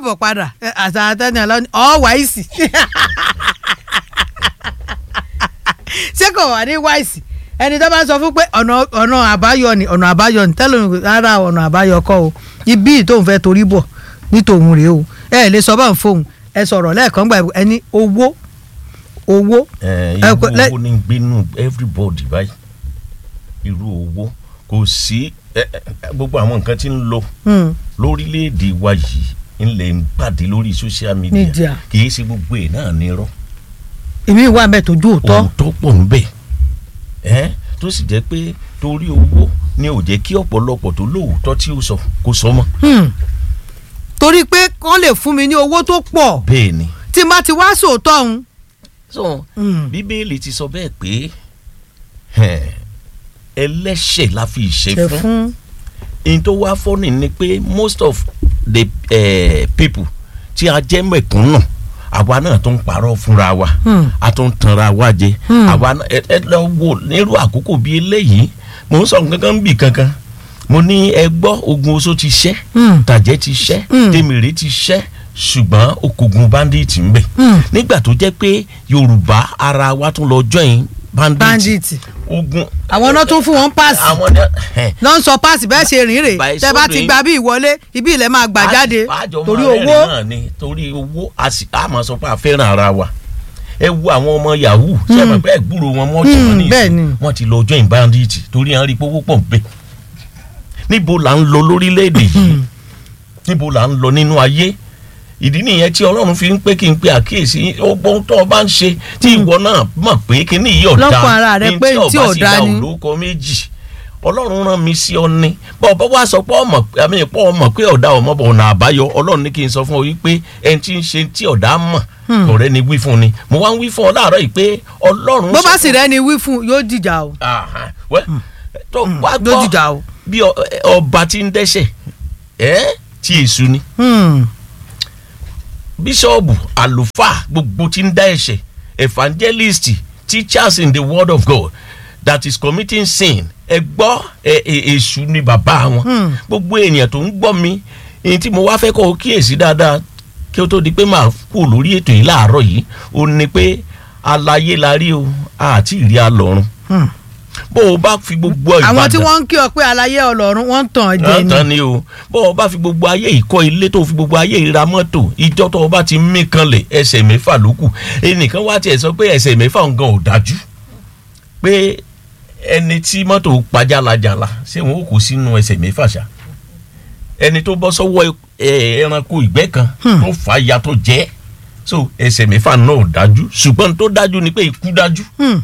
káàbọ̀ padà àṣà àtẹni ọlọ́ni ọ̀ wáìsì ṣé kò wà ní wáìsì ẹni tó bá sọ fún pé ọ̀nà ọ̀nà àbáyọ ni ọ̀nà àbáyọ ni tẹ́lẹ̀ mi rárá ọ̀nà àbáyọ kọ́ o ibi tóun fẹ́ torí bọ̀ ní tòun rèé o ẹ ẹ lè sọ bá ń fóun ẹ sọ̀rọ̀ lẹ́ẹ̀kan gbà ẹni owó owó. ẹ ẹ irú kò- lẹ- owó ní gbénú everybody báyìí irú owó kò sí ẹ, ẹ, gbogbo àwọn nǹkan tí ń lọ Hmm. lórílẹ̀‐èdè wa yìí ńlẹ̀ ń pàdé lórí social media Media. kì í ṣe gbogbo ẹ̀ náà ní irọ́ èmi wà mẹ́ tójú òótọ́ òótọ́ pọ̀ ń bẹ̀ ẹ́ tó sì jẹ́ pé torí owó ni ò jẹ́ kí ọ̀pọ̀lọpọ̀ tó lóòótọ́ tí ó sọ kó sọ mọ́ Hmm. torí pé kán lè fún mi ní owó tó pọ̀ bẹ́ẹ̀ ni tí n bá ti wá sòótọ́ òun. so Hmm. bíbélì ti sọ bẹ́ẹ̀ pé ẹ̀, ẹlẹ́ṣẹ̀ la fi ìṣe ṣe fún fún in tó wá fọ́nì ni pé most of the uh, people tí a jẹ́ mẹ̀kúnnù àwa náà tó ń parọ́ fúnra wa Hmm. a tó ń tanra wa jẹ Hmm. àwa náà ẹ ẹ lọ wo nírú àkókò bíi eléyìí mò ń sọ nǹkan bì kankan mo ní ẹ gbọ́ ogun oṣó ti ṣẹ́ Hmm. tàjẹ́ ti ṣẹ́ Hmm. tèmèrè ti ṣẹ́ ṣùgbọ́n okògùn bandit ń bẹ Hmm. nígbà tó jẹ́ pé yorùbá ara wa tún lọ join bandit, bandit ogun àwọn náà tún fún wọn páàsì àwọn ní ẹ lọ́n sọ páàsì bẹ́ẹ̀ ṣe rìn rè By tẹ́ bá ti sódò gba bí ìwọlé ibi ilẹ̀ máa gbà jáde àjọ torí máa owó rẹ́rìn náà ni torí owó a sì á máa sọ pé a fẹ́ràn ara wa ẹ wo àwọn ọmọ yahoo ṣe é mọ̀ pé ẹ̀gbúrò wọn mọ́ tí wọ́n ní bẹ́ẹ̀ ni. ìsìn wọ́n ti lọ join bandit torí à ń rí pówó pọ̀ bẹ́ẹ̀ níbo là ń lọ lórílẹ̀‐èdè yìí níbo là ń lọ nínú ayé ìdí nìyẹn tí ọlọ́run fi ń pé kí n pe àkíyèsí ohun tó o bá ń ṣe tí ìwọ náà mọ̀ pé kíní yìí ọ̀dà Lọ́kàn ara rẹ pé tí ò dáa ni. olóko méjì ọlọ́run rán mi sí ọ ní bọ́ ọ bá wá sọ pé ọmọ àmì pọ́ ọmọ pé ọ̀dà ọmọ bọ̀ ọ̀nà àbáyọ ọlọ́run ní kí n sọ fún ọ wípé ẹni tí ń ṣe tí ọ̀dà mọ̀ ọ̀rẹ́ ni wí fún ni mo wá ń wí fún ọ láàárọ̀ yìí pé ọlọ́run bó sọ bá fún- sì rẹ́ni wí fún yóò dìjà o Aha, wẹ́, tó wá yóò gbọ́ dìjà o. bí ọ- ọba tí ń dẹ́ṣẹ̀ ẹ́ tí èṣù ni Hmm. bíṣọ́ọ̀bù àlùfáà gbogbo tí ń dá ẹ̀ṣẹ̀ evangelist teachers in the word of God that is committing sin ẹ gbọ́ ẹ ẹ èṣù ni bàbá wọn Hmm. gbogbo ènìyàn tó ń gbọ́ mi èyí tí mo wá fẹ́ kọ́ ọ kíyèsí dáadáa kí ó tó di pé màá kú lórí ètò yìí láàárọ̀ yìí ó ní pé aláyé la rí o àti ìrí alọ́run Hmm. bó o bá fi gbogbo Ìbàdàn àwọn tí wọ́n ń kí ọ pé aláyé ọlọ́run wọ́n ń tàn ọ́ jẹ náà ni tán ni o bó o bá fi gbogbo ayé ìkọ́ ilé tó fi gbogbo ayé ìra mọ́tò ìjọ tó o bá ti mí kanlẹ̀ ẹsẹ̀ mẹ́fà ló kù ẹnìkan wá tiẹ̀ sọ pé ẹsẹ̀ mẹ́fà ń gan ò dájú pé ẹni tí mọ́tò pa jálajàla ṣé wọn ò kó sínú ẹsẹ̀ mẹ́fà ṣá ẹni tó bọ́ sọ́wọ́ ẹ, ẹranko ìgbẹ́ kan tó fà á ya tó jẹ́ so ẹsẹ̀ mẹ́fà náà ò dájú ṣùgbọ́n tó dájú ni pé ikú dájú Hmm.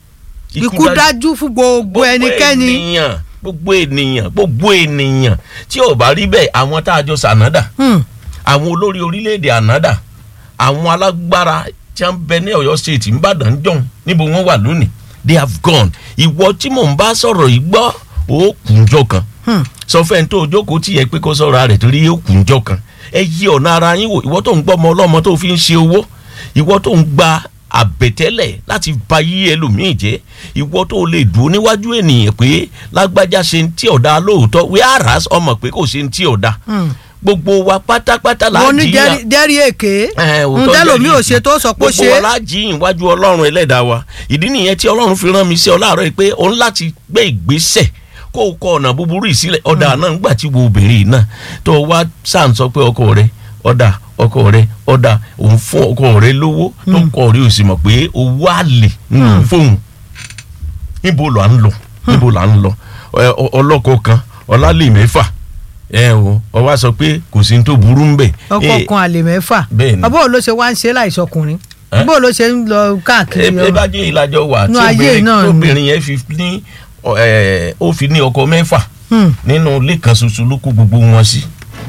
ikú dájú fún gbogbo ẹnikẹ́ni ènìyàn gbogbo ènìyàn gbogbo ènìyàn tí ò bá rí bẹ́ẹ̀ àwọn tá a jọ sànádà Hmm. àwọn olórí orílẹ̀-èdè ànádà àwọn alágbára tí wọ́n bẹ ní ọ̀yọ́ state nìbàdàn jọ̀hún níbo wọ́n wà lónìí they have gone ìwọ tí mò ń bá sọ̀rọ̀ yìí gbọ́ ó kùnjọ kan Hmm. sọ fẹ́ tó o jókòó tí yẹ pé kó sọ̀rọ̀ rẹ̀ torí ó kùnjọ kan ẹ yí ọ̀nà ara yín wò ìwọ tó ń gbọ́ ọmọ ọlọ́mọ tó fi ń ṣe owó ìwọ tó ń gba àbẹ̀tẹ́lẹ̀ láti ba yí ẹlòmíì jẹ́ ìwọ tó lè dúró níwájú ènìyàn pé lágbájá ṣe ń tí ọ̀dà lóòótọ́ wíárà ọmọ pé kò ṣe ń tí ọ̀dà Hmm. gbogbo wa pátápátá la mo ní jìyà jẹ́rí- jẹ́rí èké ẹ, òótọ́ ń tẹ́lòmí jẹ́rìí ò ṣe tó sọ pé ó ṣe gbogbo wa la jìyìn iwájú ọlọ́run ẹlẹ́dàá wa ìdí nìyẹn tí ọlọ́run fi rán mi sí ọ láàárọ̀ yìí pé òun láti gbé ìgbésẹ̀ kó o kọ ọ̀nà búburú yìí sílẹ̀ ọ̀dà náà ńgbà tí wo obìnrin yìí náà tó o wá sáà ń sọ pé ọkọ rẹ ọ̀dà ọkọ rẹ ọ̀dà òun fún ọkọ rẹ lówó tó kọ rẹ ò sì mọ̀ pé owó àlè ń lò fóun níbo là ń lọ níbo là ń lọ Ẹ, ọ- ọlọ́kọ kan ọlálè mẹ́fà ẹ o ọ wá sọ pé kò sí ní tó burú ń bẹ̀ ọkọ kan àlè mẹ́fà bẹ́ẹ̀ ni. ọbọ̀ ló ṣe wá ń ṣe láìsọkùnrin Eh? bó ló ṣe ń lọ káàkiri ẹ ọ- bá jẹ́ ìlàjọ wà tí Nú ayé obìnrin náà ni. tóbìnrin yẹn fi ní ọ, ẹ, ó fi ní ọkọ mẹ́fà Hmm. nínú ilé kan ṣoṣo ló kó gbogbo wọn sí.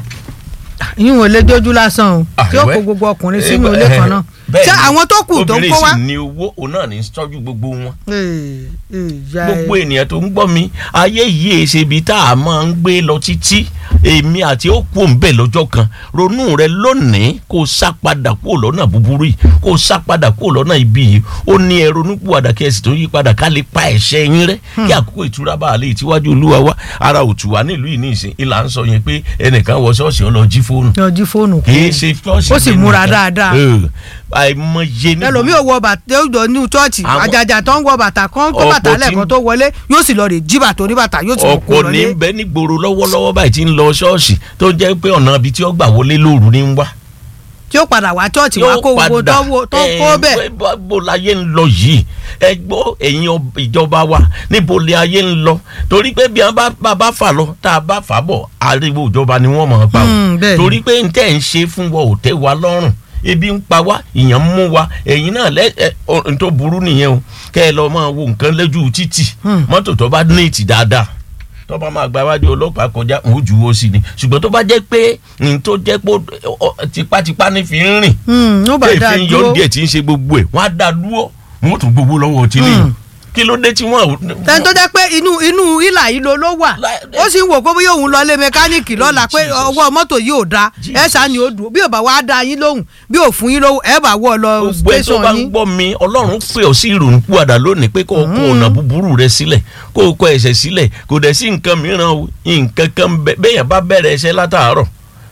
yín ò lè jójú lásán o Ah, tí ó ìwẹ́. kó gbogbo ọkùnrin Eh, sínú ilé eh, kan náà bẹ́ẹ̀ ṣé ni. àwọn tó kù tó ń obìnrin kó wá. sì ní owó òun náà ní tọ́jú gbogbo wọn. Eh, eh, ìyá ẹ. gbogbo ènìyàn tó ń gbọ́ mi ayé yìí èsè ibi tá a máa ń gbé lọ títí èmi àti ó kú òǹbẹ̀ lọ́jọ́ kan ronú rẹ lónìí kó o sá padà kúrò lọ́nà búburú yìí kó o sá padà kúrò lọ́nà ibi yìí ó ní ẹ ronú pìwàdà kí ẹ sì tó yí padà ká lè pa ẹ̀ṣẹ̀ yín rẹ́ kí àkókò ìtura bá a lè tíwájú olúwa wá ara òtù wá nílùú yìí ní ìsìn ìlà ń sọ yẹn pé ẹnìkan wọ ṣọ́ọ̀ṣì ó lọ jí fóònù yọjú fóònù kì í ṣe ṣọ́ọ̀ṣì ó sì nínú múra ìta. dáadáa. Ẹ, àìmọye ní ẹlòmíì ò wọ bàtà ó jọ ní chọọchì Àwọn- àjàjà tó ń wọ bàtà kan tó Ọ̀pọ̀ bàtà tí- lẹ́ẹ̀kan tó wọlé yóò sì lọ rè jí bàtà oníbàtà yóò sì mú kó ọ̀pọ̀ lọ ní lé bẹ nígboro lọ́wọ́lọ́wọ́ báyìí tí ń lọ ṣọ́ọ̀ṣì tó jẹ́ pé ọ̀nà ibi tí ó gbà wọlé lóru ní ń wá. tí ó padà wá chọọchì wá kó gbogbo tó wo- tó kó bẹ́ẹ̀ bó bó láyé ń lọ yìí ẹ gbọ́ ẹ̀yin ọb- ìjọba wa níbo lè ayé ń lọ torí pé bí a bá bá bá fà lọ tá a bá fà bọ̀ ariwo ìjọba ni wọ́n mọ̀ ọ́ pa Hmm, o bẹ́ẹ̀ ni. torí pé n tẹ́ ń ṣe fún wa ò tẹ́ wa lọ́rùn ebi ń pa wá ìyàn ń mú wa ẹ̀yin náà lẹ́ ẹ ọ- n tó burú nìyẹn o kẹ́ ẹ lọ máa wo nǹkan lójú títì Hmm. mọ́tò tó bá ní ìtì dáadáa tó bá máa gba iwájú ọlọ́pàá kọjá òun jù ú sí ni ṣùgbọ́n tó bá jẹ́ pé n tó jẹ́ pé ó- ó- tipátipá ní fi ń rìn Hmm, ó bá dáa èéfín dúró yọ díẹ̀ tí ń ṣe gbogbo ẹ̀ wọ́n á dá dúró wọ́n tún gbogbo lọ́wọ́ ọtí nìyẹn Hmm. kí ló dé tí wọ́n. tẹni tó jẹ́ pé inú inú ìlà yìí ló ló wà Láì- ó sì ń wò pé bóyá òun lọ lé mẹkáníìkì lọ́la pé Jesus. ọwọ́ mọ́tò yìí ò da ẹ Jesus. ṣáà ni ó dùn bí ò bá wá dá yín lóhùn bí ò fún yín lówó ẹ bá wọ́ ọ lọ gbogbo ẹ tó station bá ń yín gbọ́ mi ọlọ́run pè ọ́ sí ìrònú púwàdà lónìí pé kó o kó ọ̀nà búburú rẹ sílẹ̀ kó o kọ ẹ̀ṣẹ̀ sílẹ̀ kò dẹ̀ sí nǹkan mìíràn o nǹkan kan bẹ bẹ́yàn bá bẹ̀rẹ̀ ẹ̀ṣẹ̀ látàárọ̀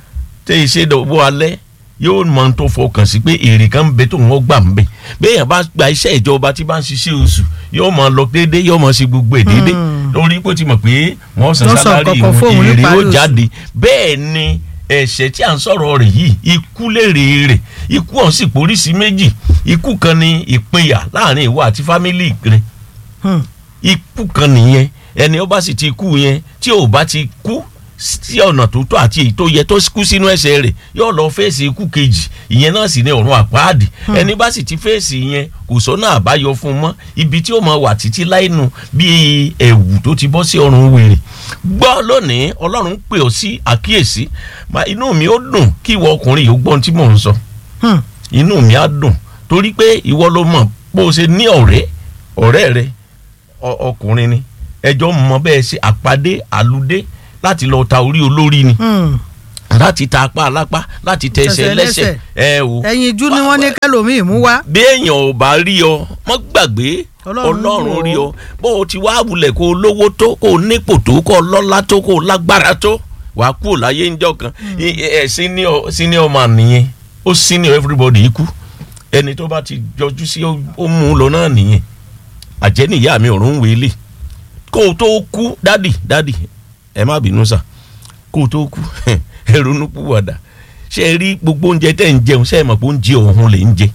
tẹ́ ẹ ṣe dọ̀wọ́ alẹ́ yóò mọ ohun tó fọkàn sí pé èrè kan ń bẹ tó wọ́n gbà ń bẹ bẹ́yàn bá gba iṣẹ́ ìjọba tí bá ń ṣiṣẹ́ oṣù yóò máa lọ déédéé yóò máa ṣe gbogbo ẹ̀ déédéé lórí pé ó ti mọ̀ pé wọ́n san Wọ́n san sálárì kankan fóun èrè níparí ó oṣù. jáde bẹ́ẹ̀ ni ẹ̀ṣẹ̀ tí à ń sọ̀rọ̀ rẹ̀ yìí ikú lèrè rẹ̀ ikú ọ̀hún sì póríṣi méjì ikú kan ni ìpínyà láàrin ìwọ àti fámìlì rẹ̀ Hmm. ikú kan nìyẹn ẹni ó bá sì ti kú yẹn tí ò bá ti kú sí ọ̀nà tó tọ́ àti èyí tó yẹ tó kú sínú ẹ̀ṣẹ̀ rẹ̀ yóò lọ fèsì ikú kejì ìyẹn náà sì ní ọ̀run àpáàdì ẹni bá sì ti fèsì yẹn kò sọ́nà àbáyọ fún un mọ́ ibi tí ó máa wà títí láìnu bíi ẹ̀wù tó ti bọ́ sí ọrùn wèrè gbọ́ lónìí ọlọ́run pè ọ́ sí àkíyèsí Ma, inú mi ó dùn kí ìwọ ọkùnrin yìí ó gbọ́n tí mò ń sọ Hmm. inú mi á dùn torí pé ìwọ ló mọ̀ bó o ṣe ní ọ̀rẹ́ ọ̀rẹ́ rẹ ọ- ọkùnrin ni ẹjọ́ mọ bẹ́ẹ̀ ṣe àpàdé àlùdé láti lọ ta orí olórí ni Hmm. láti ta apá alápá láti tẹ ẹsẹ̀ Tẹsẹ̀ lẹ́sẹ̀ lẹ́sẹ̀. ẹ o ẹyin ijú ni wọ́n ní kẹlòmíì mú wá bí èèyàn ò bá rí ọ mọ́ gbàgbé Ọlọ́run ọlọ́run wò ó. rí ọ bó o ti wá wulẹ̀ kó o lówó tó kó o nípò tó kó o lọ́lá tó kó o lágbára tó wàá kú láyé ńjọ́ kan ẹ ẹ senior senior man nìyẹn ó senior everybody ikú ẹni tó bá ti jọjú sí ó ó mú un lọ náà nìyẹn àjẹ́ nìyá mi ọ̀run wèélé kó o tó kú dádì dádì ẹ má bínú sà kó o tó kú ẹ ronú púwàdà ṣe é rí gbogbo oúnjẹ tẹ́ ń jẹun ṣe é mọ̀ pé oúnjẹ ọ̀hún lè ń jẹ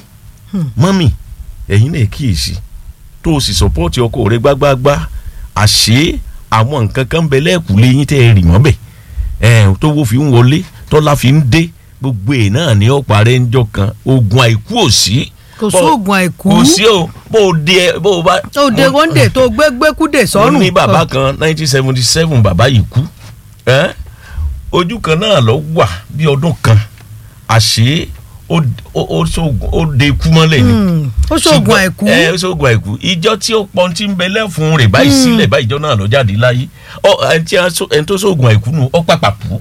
mọ́mì ẹ̀yin náà kíyèsí tó o sì sọpọ́ọ̀tì ọkọ rẹ gbágbáágbá àṣé àwọn nǹkan kan bẹ lẹ́ẹ̀kúlé yín tẹ́ ẹ rì mọ́ bẹ̀ ẹ̀ tó wo fi ń wọlé tọ́lá fi ń dé gbogbo ẹ̀ náà ní ọ̀pá rẹ̀ ń jọ kan oògùn àìkú ò sí kò Bó- sóògùn àìkú kò sí o bó o dé ẹ bó o bá. tó de wọ́ndé tó gbé gbékúdè mo sọ́rùn ní bàbá kan nineteen seventy seven bàbá yìí kú ẹ́ ojú kan náà lọ wà bí ọdún kan àṣé ó ó ó sóògùn- ó de ikú mọ́lẹ̀ ni Hmm. ó sóògùn ṣùgbọ́n- àìkú ẹ ó sóògùn àìkú ìjọ tí ó pọn tí ń bẹ lẹ́fun rẹ̀ báyìí sílẹ̀ báyìí ìjọ náà lọ jáde láyé ọ ẹni tí a só- ẹni tó sóògùn àìkú nù ọ pàpà kú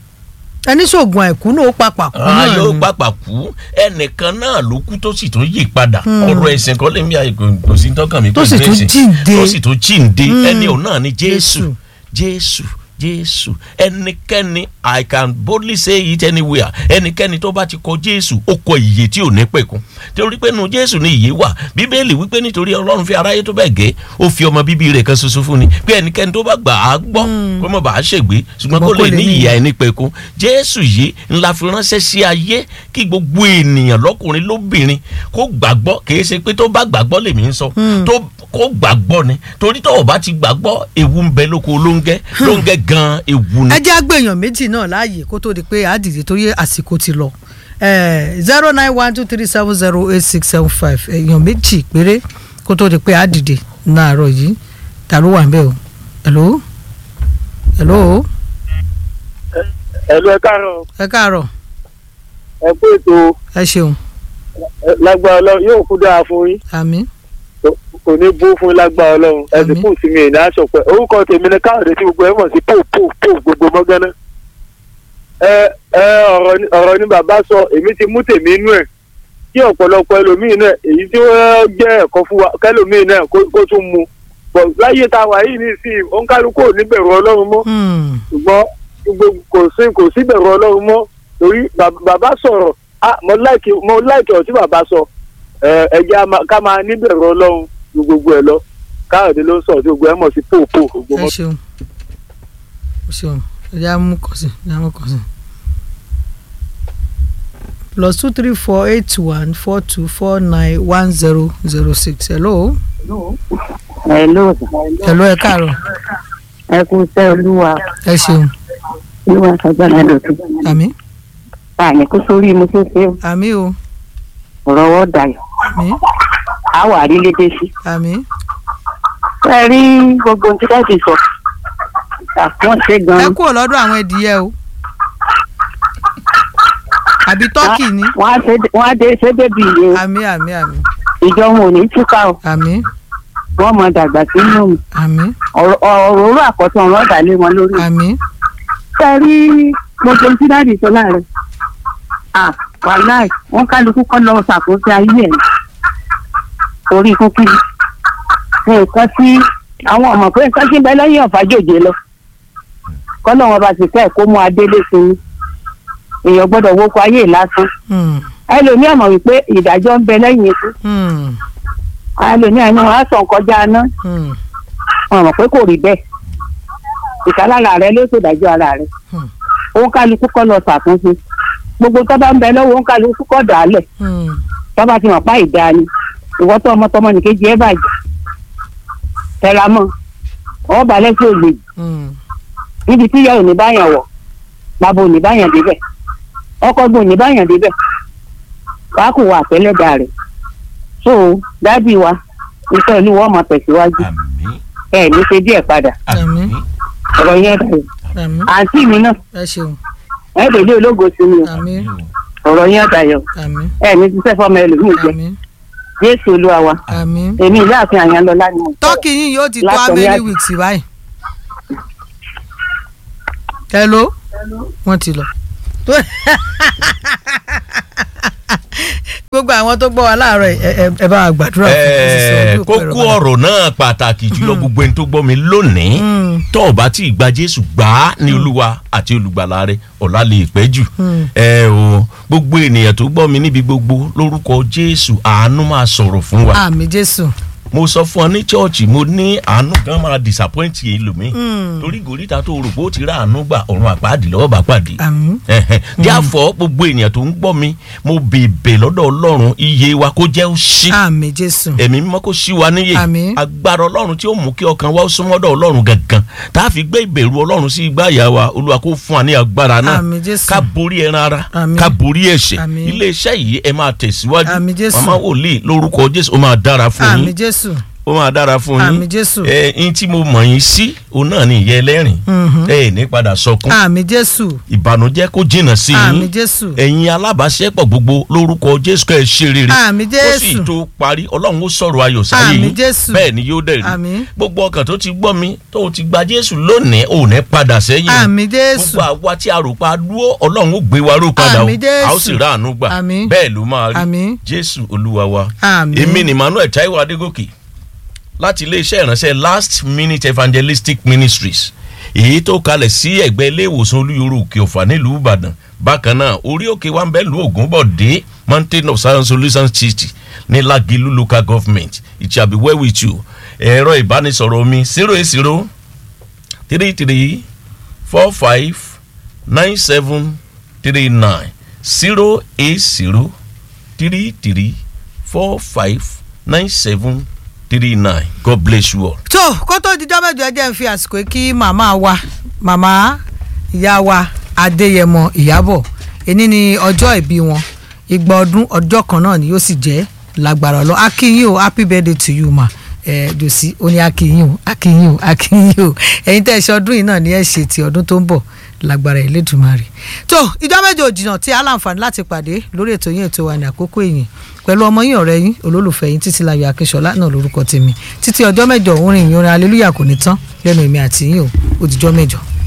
ẹni sóògùn àìkú náà ó papà kú náà ayé ó ni. pàpà kú ẹnìkan náà ló kú tó sì tún yí padà ọ̀rọ̀ ẹ̀sìn kan lè mí àyè kò sí tọ́kàn mi Tó pẹ̀lú sì tún ẹ̀sìn. jíǹde. tó sì tún jíǹde Hmm. ẹni òun náà ni Jésù. Jésù Jésù Jésù ẹnikẹ́ni I can boldly say it anywhere ẹnikẹ́ni tó bá ti kọ Jésù ó kọ ìyè tí ò ní pẹ̀kun torí pé nu Jésù ni ìyè wà Bíbélì wípé nítorí Ọlọ́run fi aráyé tó bẹ́ẹ̀ gẹ́ ó fi ọmọ bíbí rẹ̀ kan ṣoṣo fún ni pé ẹnikẹ́ni tó bá gbà á gbọ́ kó má bàa ṣègbé ṣùgbọ́n kó lè ní ìyè àìnípẹ̀kun Jésù yìí ńlá fi ránṣẹ́ sí ayé kí gbogbo ènìyàn lọ́kùnrin lóbìnrin kó gbàgbọ́ kìí ṣe pé tó bá gbàgbọ́ lèmi ń sọ tó kó gbàgbọ́ ni torí tó o bá ti gbàgbọ́ ewu ń bẹ lóko lóńgẹ́ lóńgẹ́ gan ewu ni. ẹ jẹ́ àgbèyàn méjì náà láàyè kó tó di pé àdìdì torí àsìkò ti lọ zero nine one two three seven zero eight six seven five èèyàn méjì péré kó tó di pé àdìdì náàárọ̀ yìí ta ló wà ń bẹ̀ o hello hello ẹ̀lú ẹ káàárọ̀ ẹ káàárọ̀ ẹ kú ètò ẹ ṣeun ẹ, lágbára lọ yóò kú dáa fún yín àmín kò kò ní bú fún lágbára ọlọ́run ẹ̀sìn Àmín. kù sí mi ìná aṣọ pẹ́ orúkọ tèmi ni káàdé tí gbogbo ẹ̀ mọ̀ sí pò pò pò gbogbo mọ́gánná. ẹ ẹ ọ̀rọ̀ ni- ọ̀rọ̀ ni bàbá sọ èmi ti mú tèmi inú ẹ̀ kí ọ̀pọ̀lọpọ̀ ẹlòmíì náà èyí tí wọ́n jẹ́ ẹ̀kọ́ fún wa kẹlòmíì náà kó kó tún mu bọ̀ láyé tá a wà yìí ní sí òǹkálukú ò ní bẹ̀rù ọlọ́run mọ́ Hmm. ṣùgbọ́n gbogbo kò sí kò sí bẹ̀rù ọlọ́run mọ́ torí bàb- bàbá sọ̀rọ̀ ah, mo láìkì mo láìkì ọ̀tí bàbá sọ ẹ ẹ jẹ́ a máa- ká máa ní bẹ̀rù ọlọ́run ju gbogbo ẹ̀ lọ káyọ̀dé ló ń sọ̀rọ̀ tí gbogbo ẹ̀ mọ̀ sí pòpò gbogbo ẹ mọ́. ṣeun ẹ ṣeun ẹ jẹ́ àmú kàn sí ẹ jẹ́ àmú kàn sí. plus two three four eight one four two four nine one zero zero six hello Hello, hello ẹ káàárọ̀ ẹ kú iṣẹ́ olúwa ẹ ṣeun olúwa sọgbọ́n dọ̀tún. àmì Àní kó sórí mo ṣe ṣe àmì o ọ̀rọ̀ ọwọ́ dayọ̀. àmì A wà rí lédè sí. àmì Ẹ rí gbogbo ohun tí dáàbì sọ. Àfọ́n ṣe ẹ gan-an. kúrò lọ́dọ̀ àwọn ẹdìyẹ o àbí tọ́kì ni Wọ́n á ṣe- wọ́n á dé ṣé bébì yìí. àmì àmì àmì Ìjọ wọn ò ní túká o. àmì Wọ́n mọ dàgbà sínú mi. àmì Ọ̀rọ̀ òróró àkọ́tún ọ̀rọ̀ ọ̀dà lé wọn lórí. àmì Ẹ rí gbogbo ohun tí dáàbì sọ láàrin. À wàláì wọ́n kálukú kọ́ lọ ṣàkóso ayé ẹ̀. Torí kúkú nǹkan tí àwọn ọmọ pé nǹkan tí ń bẹ lẹ́yìn ọ̀fàjòjé lọ kọ́nà wọn bá ti fẹ́ kó mú adélé sí i èèyàn gbọ́dọ̀ wókò ayé lásán hmm, ẹlòmíà mọ̀ wípé ìdájọ́ ń bẹ lẹ́yìn ikú hmm, ẹlòmíà ni wọ́n á sàn kọjá aná hmm, wọn mọ̀ pé kò rí bẹ́ẹ̀ ìkálára rẹ ló ṣèdájọ́ ara rẹ Hmm. òun kálukú kọ́ lọ ṣàtúnṣe gbogbo tó bá ń bẹ lọ́wọ́ òun kálukú kọ́ dàálẹ̀ hmm, tó bá ti mọ̀ pa ìdá ni ìwọ tó ọmọ tọmọ nìkejì ẹ bàjẹ́ tẹra mọ́ ọ balẹ̀ sí ògbè hmm. níbi tí ìyá ò ní báyàn wọ̀ bàbá ò ní báyàn débẹ̀ ọkọ gbọ́n ò ní báyàn débẹ̀ wàá kò wà pẹ́lẹ́dà rẹ̀ so dábì wa iṣẹ́ olúwa ọmọ tẹ̀síwájú àmín ẹ ní ṣe díẹ̀ padà àmín ọ̀rọ̀ yẹn dàrú àmì àǹtí mi náà ẹ ṣeun ẹ dèlé ológo sí mi o àmì ọ̀rọ̀ yẹn dàyọ̀ àmì ẹ ní ṣiṣẹ́ fọmọ ẹlòmíì jẹ àmì jésù olúwa wa àmì. èmi ìyáàfin àyànlọ́lá ni mo sọ tọ́kì yín yóò ti tó Látọ̀ how ní many àti- weeks báyìí. hello wọ́n ti lọ. gbogbo àwọn tó gbọ́ wa láàárọ̀ ẹ ẹ- ẹ bá wa gbàdúrà fún Ẹ̀ẹ́, ojú òpó ẹ̀rọ kókó ọ̀rọ̀ náà pàtàkì jùlọ gbogbo ẹni tó gbọ́ mi lónìí Mm. tó o bá tí ì gba Jésù gbà á ní Olúwa àti olùgbàlà rẹ ọ̀la lè pẹ́ jù Mm. ẹ o gbogbo ènìyàn tó gbọ́ mi níbi gbogbo lórúkọ Jésù àánú máa sọ̀rọ̀ fún wa àmì jésù. mo sọ fún ọ ní chọ́ọ̀chì mo ní àánú gan máa disappoint yìí lómi Mm. torí gòríta tó rò pé ó ti rà àánú gbà ọ̀run àpáàdì lọ́wọ́ bá pàdé àmì ẹ̀hẹ̀n. díàfọ̀ gbogbo ènìyàn tó ń gbọ́ mi mo bèbè lọ́dọ̀ Ọlọ́run iye wa kó jẹ́ ó ṣí àmì jésù. ẹ̀mí mímọ́ kó ṣí wa níyè Àmín. agbára ọlọ́run tí ó mú kí ọkàn wa ó súnmọ́dọ̀ ọlọ́run gangan tá a fi gbé ìbẹ̀rù ọlọ́run sí igbá ìyá wa olúwa kó fún wa ní agbára náà Àmín Jésù. ká borí ẹran ara Àmín. ká borí ẹ̀ṣẹ̀ Àmín. iléeṣẹ́ yìí ẹ máa tẹ̀síwájú Àmín Jésù. màmá wòlíì lórúkọ jésù ó máa dára fún àmì yín jésù. ó máa dára fún yín Àmín Jésù. ẹ yín tí mo mọ̀ yín sí òun náà ní ìyá ẹlẹ́rìn Mhm. ẹ ní padà sọkún àmì jésù. ìbànújẹ́ kó jìnnà sí àmì yín jésù. ẹ̀yin alábàáṣepọ̀ gbogbo lórúkọ jésù kẹ́ ẹ ṣe rere àmì ó sì jésù. tó parí ọlọ́run ó sọ̀rọ̀ ayọ̀ sáyé Àmín yín Jésù. bẹ́ẹ̀ ni yóò dẹ̀ rí Àmín. gbogbo ọkàn tó ti gbọ́ mi tó ti gba jésù lónìí ò ní padà sẹ́yìn o. àmì jésù. gbogbo àwa tí a rò pa dúró ọlọ́run ó gbé wa ró padà o Àmín Jésù. a ó sì rà àánú gbà Àmín. bẹ́ẹ̀ ló máa rí Àmín. jésù olúwa wa àmì. èmi ni emmanuel taiwo adégòkè láti iléeṣẹ́ ìránṣẹ́ last minute evangelistic ministries èyí tó kalẹ̀ sí ẹ̀gbẹ́ ilé ìwòsàn olúyọrọ òkè ọ̀fà nílùú ìbàdàn bákan náà orí òkè wa ń bẹ lu ògúnbọ̀dé mountain of science solutions city ní lagilu local government it shall be well with you ẹ̀rọ ìbánisọ̀rọ̀ mi zero eight zero three three four five nine seven three nine zero eight zero three three four five nine seven three nine god bless you all. tó kó tó dijọ́ mẹ́jọ ẹ jẹ́ ń fi àsìkò yìí kí màmá wa màmá ìyá wa adéyẹmọ ìyábọ̀ èní ni ọjọ́ ìbí wọn igba ọdún ọjọ́ kan náà ni yóò sì jẹ́ lágbára ọlọ́ akínyìn o happy birthday to you ma ẹ jòsí ó ní akínyìn o akínyìn o akínyìn o ẹ̀yin tẹ́ ẹ ṣe ọdún yìí náà ni ẹ ṣe ti ọdún tó ń bọ̀ lágbára Elédùmarè tó ìjọ mẹ́jọ òjìnà tí a láǹfààní láti pàdé lórí ètò yín ètò wa ní àkókò èyìn pẹ̀lú ọmọ yín ọ̀rẹ́ yín olólùfẹ́ yín títí láyọ̀ akínṣọlá náà lórúkọ tèmi títí ọjọ́ mẹ́jọ òun rìn ìyọrin aleluya kò ní tán lẹ́nu èmi àti yín o ó dìjọ́ mẹ́jọ.